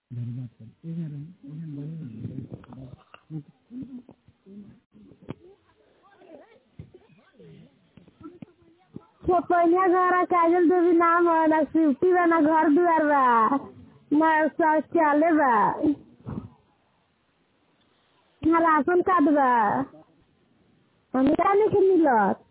चपैया घर काजल देवी नाम है ना शिफ्टी बा ना घर दुआर बा ना शौचालय बा ना राशन कार्ड बा हमरा नहीं के मिलत